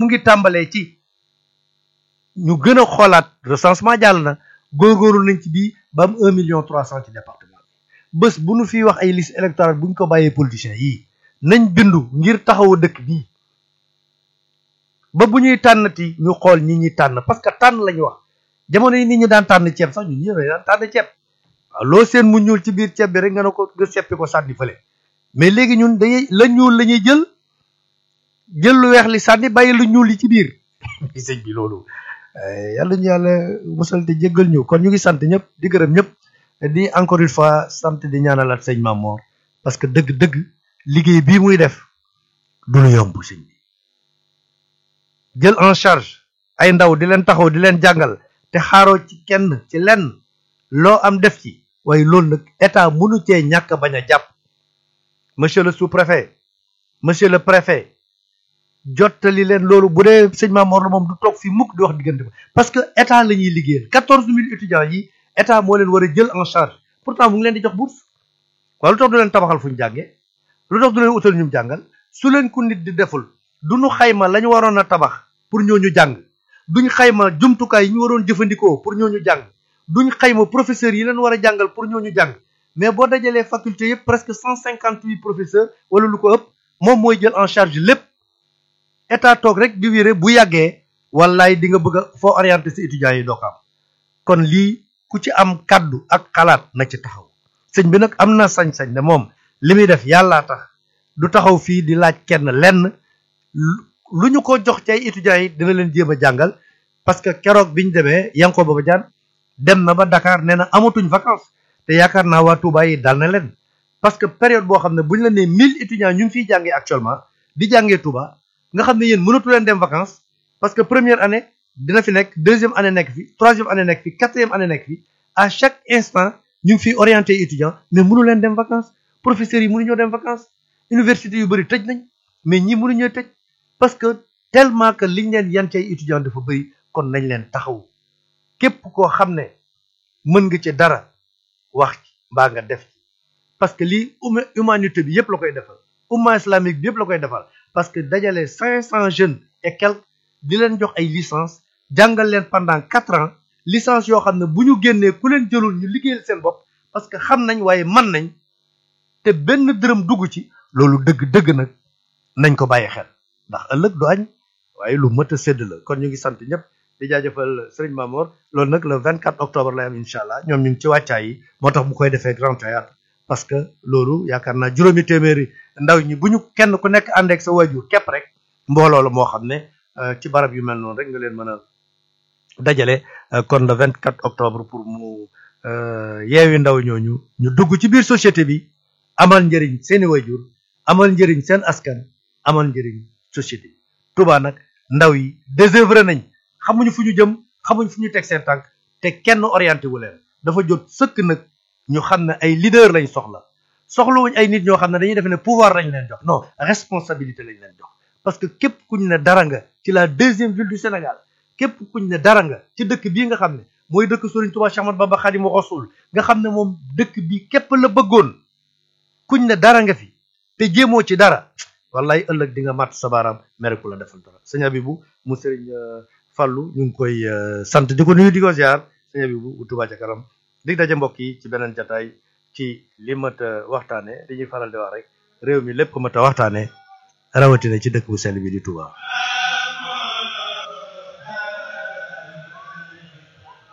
ngi tàmbalee ci ñu gën a xoolaat recensement jàll na góorgóorlu nañ ci bii ba am un million trois cent ci département bi bés bu nu fiy wax ay liste électorale bu ñu ko bàyyee politiciens yii nañ bindu ngir taxawu dëkk bii ba bu ñuy tànnati ñu xool ñi ñuy tànn parce que tànn la ñu wax jamono yi nit ñi daan tànn ceeb sax ñun ñi daan tànn ceeb waaw loo seen mu ñuul ci biir ceeb bi rek nga ne ko nga seppi ko sànni fële mais léegi ñun dañuy la ñuul la ñuy jël jël lu weex li sànni bàyyi lu ñuul li ci biir sëñ bi loolu yàlla ñu yàlla musal te jéggal ñu kon ñu ngi sant ñëpp di gërëm ñëpp di encore une fois sant di ñaanalaat sëñ Mamor parce que dëgg-dëgg liggéey bii muy def du lu yomb sëñ bi jël en charge ay ndaw di leen taxaw di leen jàngal te xaaroo ci kenn ci lenn loo am def ci waaye loolu nag état mënu cee ñàkk bañ a jàpp monsieur le sous-préfet monsieur le préfet jottali leen loolu bu dee sëñ Mamor la moom du toog fii mukk di wax diggante ba parce que état la ñuy liggéeyal quatorze mille étudiants yi état moo leen war a jël en charge pourtant mu ngi leen di jox bourse waaye lu tax du leen tabaxal fu ñu jàngee lu tax du leen utal ñu jàngal su leen ku nit di deful du ñu xayma la ñu waroon a tabax pour ñooñu jàng duñ xayma jumtukaay yi ñu waroon jëfandikoo pour ñooñu jàng duñ xayma professeurs yi leen war a jàngal pour ñooñu jàng mais boo dajalee faculté yëpp presque cent cinquante huit professeurs wala lu ko ëpp moom mooy jël en charge lépp état toog rek di wéré bu yàggee wallaay di nga bëgg a foo orienté si étudiants yi doo ko am kon lii ku ci am kaddu ak xalaat na ci taxaw sëñ bi nag am na sañ-sañ ne moom li muy def yàllaa tax du taxaw fii di laaj kenn lenn lu ñu ko jox ci ay étudiants yi dina leen jéem a jàngal parce que keroog bi ñu demee Yankoba Baba Diagne dem na ba Dakar nee na amatuñ vacances te yaakaar naa waa Touba yi dal na leen parce que période boo xam ne bu ñu la nee mille étudiants ñu ngi fiy jàngee actuellement di jàngee Touba nga xam ne yéen mënatu leen dem vacances parce que première année dina fi nekk deuxième année nekk fi troisième année nekk fi quatrième année nekk fi à chaque instant ñu ngi fiy orienté étudiants mais mënu leen dem vacances professeurs yi mënuñoo dem vacances université yu bëri tëj nañ mais ñi mënuñoo tëj parce que tellement que liñ leen yan cay étudiants dafa bëri kon nañ leen taxaw képp koo xam ne mën nga ci dara wax ci mbaa nga def ci parce que lii humanité bi yëpp la koy defal umma islamique bi yëpp la koy defal parce que dajale cinq cent jeunes et quelques di leen jox ay licence jàngal leen pendant quatre ans licence yoo xam ne bu ñu génnee ku leen jëlul ñu liggéeyal seen bopp parce que xam nañ waaye man nañ te benn dërëm dugg ci loolu dëgg dëgg nag nañ ko bàyyi xel ndax ëllëg du añ waaye lu mët a sédd la kon ñu ngi sant ñëpp di jaajëfal Serigne Mamor loolu nag le 24 octobre lay am incha allah ñoom ñu ngi ci wàccaay yi moo tax mu koy defee grand théâtre parce que loolu yaakaar naa juróomi téeméeri ndaw ñi bu ñu kenn ku nekk ànd ak sa wajur képp rek mbooloo la moo xam ne ci barab yu mel noonu rek nga leen mën a dajale kon le 24 octobre pour mu yeewi ndaw ñooñu ñu dugg ci biir société bi amal njëriñ seeni wajur amal njëriñ seen askan amal njëriñ société bi Touba nag ndaw yi désœuvré nañ xamuñu fu ñu jëm xamuñu fu ñu teg seen tànk te kenn orienté wu leen dafa jot sëkk nag ñu xam ne ay leader lañ soxla soxlawuñ ay nit ñoo xam ne dañuy def ne pouvoir lañ leen jox non responsabilité lañ leen jox parce que képp kuñ ne dara nga ci la deuxième ville du Sénégal képp kuñ ne dara nga ci dëkk bii nga xam ne mooy dëkk Serigne Touba Cheikh Ahmadou Bamba Khadimu Rasul nga xam ne moom dëkk bi képp la bëggoon kuñ ne dara nga fi te jéemoo ci dara wallaay ëllëg di nga màtt sa baaraam mere ku la defal dara sëñ Abibou mu Serigne Fallou ñu ngi koy sant di ko nuyu di ko ziar sëñ Abibou bu Touba ca kanam dig daje mbokk yi ci beneen jataay ci li mat a waxtaane li ñuy faral di wax rek réew mi lépp ko mat a waxtaane rawatina ci dëkk bu sell bi di Touba